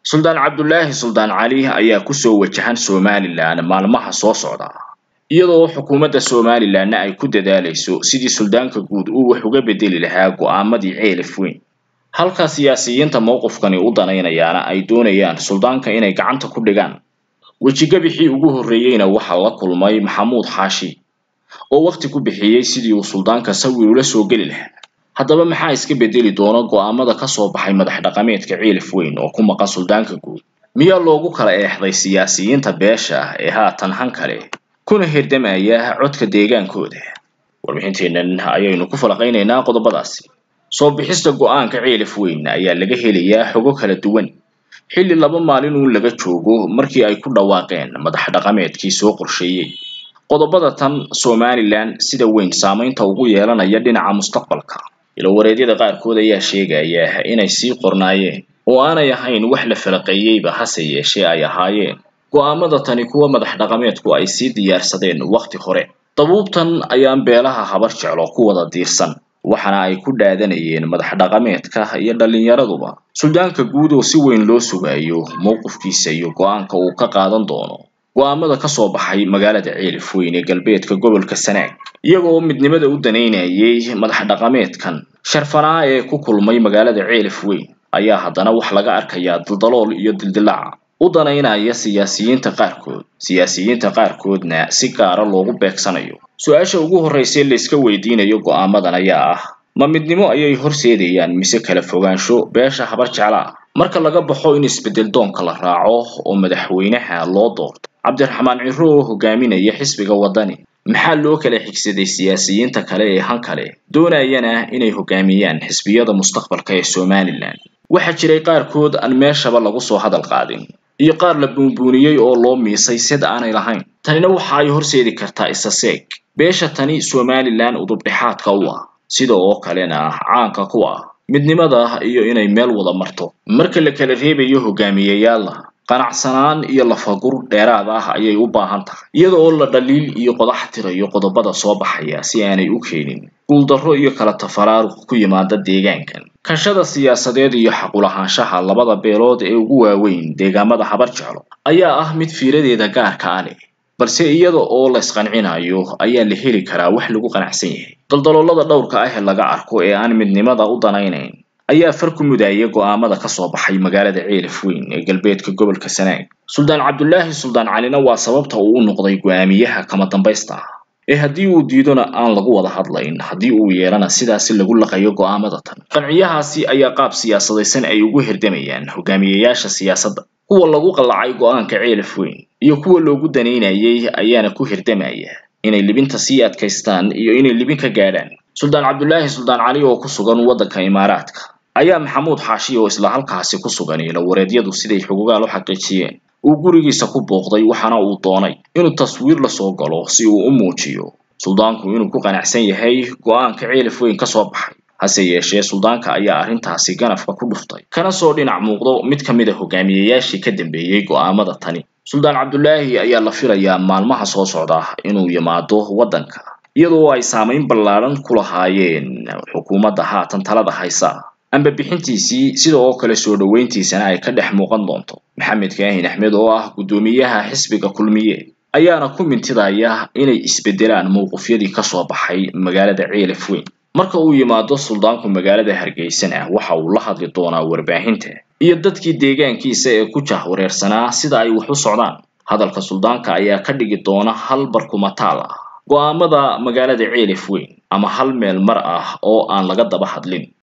suldaan cabdulaahi suldaan cali ayaa kusoo wajahan somalilan maalmaha soo socda iyadoo xukuumadda somalilanna ay ku dadaalayso sidii suldaanka guud uu wax uga bedeli lahaa go'aamadii ceelif weyn halka siyaasiyiinta mowqifkani u danaynayaana ay doonayaan suldaanka inay gacanta ku dhigaan wejigabixii ugu horreeyeyna waxaa la kulmay maxamuud xaashi oo waqti ku bixiyey sidii uu suldaanka sawir ula soo geli lahaa haddaba maxaa iska bedeli doona go'aamada ka soo baxay madax dhaqameedka ciilif weyn oo ku maqan suldaanka guud miyaa loogu kala eexday siyaasiyiinta beesha ah ee haatan han kale kuna hirdamaya codka deegaankooda warbixinteennan ayaynu ku falaqaynaynaa qodobadaasi soo bixista go'aanka ciilif weyn ayaa laga helayaa xogo kala duwan xilli laba maalin uun laga joogo markii ay ku dhawaaqeen madax dhaqameedkii soo qorsheeyey qodobada tan somalilan sida weyn saamaynta ugu yeelanaya dhinaca mustaqbalka ilowareedyada qaarkood ayaa sheegaya inay sii qornaayeen oo aanay ahayn wax la falaqeeyeyba hase yeeshee ay ahaayeen go'aamada tani kuwa madax dhaqameedku ay sii diyaarsadeen wakhti hore dabuubtan ayaan beelaha habar jeclo ku wada diirsan waxaana ay ku dhaadanayeen madax dhaqameedka iyo dhallinyaraduba suldaanka guud oo si weyn loo sugayo mowqifkiisa iyo go'aanka uu ka qaadan doono go'aamada ka soo baxay magaalada ceelif weyn ee galbeedka gobolka sanaag iyaga oo midnimada u danaynayay madax dhaqameedkan sharfanaa ee ku kulmay magaalada ceelif weyn ayaa haddana wax laga arkayaa daldalool iyo dildilaaca u danaynaya siyaasiyiinta qaarkood siyaasiyiinta qaarkoodna si gaara loogu beegsanayo su-aasha ugu horreysa layska weydiinayo go'aamadan ayaa ah ma midnimo ayay horseedayaan mise kala fogaansho beesha habar jeclaa marka laga baxo in isbeddel doonka la raaco oo madaxweynaha loo doorto cabdiraxmaan ciro oo hogaaminaya xisbiga waddani maxaa loo kala xigsaday siyaasiyiinta kale ee han kale doonayana inay hogaamiyaan xisbiyada mustaqbalka ee somalilan waxaa jiray qaarkood aan meeshaba lagu soo hadal qaadin iyo qaar la buunbuuniyey oo loo miisay sid aanay lahayn tanina waxa ay horseedi kartaa isa seeg beesha tani somalilan udubdhexaadka u ah sida oo kalena caanka ku ah midnimada iyo inay meel wada marto marka la kala reebayo hogaamiyayaalla qanacsanaan iyo lafagur dheeraad ah ayay u baahan tahay iyada oo la dhaliil iyo qodax tirayo qodobada soo baxaya si aanay u keenin guuldarro iyo kala tafaraaruq ku yimaada deegaankan kanshada siyaasadeed iyo xaqulahaanshaha labada beelood ee ugu waaweyn deegaamada habar jeclo ayaa ah mid fiiradeeda gaarka a leh balse iyada oo la isqancinayo ayaa la heli karaa wax lagu qanacsan yahay daldaloolada dhowrka ah ee laga arko ee aan midnimada u danaynayn ayaa far ku mudaya go'aamada ka soo baxay magaalada ceelif weyn ee galbeedka gobolka sanaag suldaan cabdulaahi suldaan calina waa sababta uu u noqday go'aamiyaha kama dambaysta ah ee haddii uu diidona aan lagu wada hadlayn haddii uu yeelana sidaasi lagu laqayo go'aamada tan qanciyahaasi ayaa qaab siyaasadaysan ay ugu hirdamayaan hogaamiyayaasha siyaasadda kuwa lagu qallacay go'aanka ceelif weyn iyo kuwa loogu danaynayay ayaana ku hirdamaya inay libinta sii adkaystaan iyo inay libin ka gaadhaan suldaan cabdulaahi suldaan cali oo ku sugan waddanka imaaraadka ayaa maxamuud xaashi oo isla halkaasi ku sugan ilowareedyadu siday xugugaal u xaqiijiyeen uu gurigiisa ku booqday waxaana uu doonay inuu taswiir la soo galo si uu u muujiyo suldaanku inuu ku qanacsan yahay go'aanka ceelif weyn ka soo baxay hase yeeshee suldaanka ayaa arrintaasi ganafka ku dhuftay kana soo dhinac muuqdo mid ka mid a hogaamiyayaashii ka dambeeyey go'aamada tani suldaan cabdulaahi ayaa la filayaa maalmaha soo socda inuu yimaado waddanka iyadoo ay saamayn ballaadhan ku lahaayeen xukuumadda haatan talada haysa amba bixintiisii sida oo kale soo dhoweyntiisana ay ka dhex muuqan doonto maxamed kaahin axmed oo ah guddoomiyaha xisbiga kulmiye ayaana ku mintidaya inay isbedelaan mowqifyadii ka soo baxay magaalada ceelif weyn marka uu yimaado suldaanku magaalada hargeysana waxa uu la hadli doonaa warbaahinta iyo dadkii deegaankiisa ee ku jahwareersanaa sida ay wax u socdaan hadalka suldaanka ayaa ka dhigi doona hal barkumataal ah go'aamada magaalada ceelif weyn ama hal meel mar ah oo aan laga daba hadlin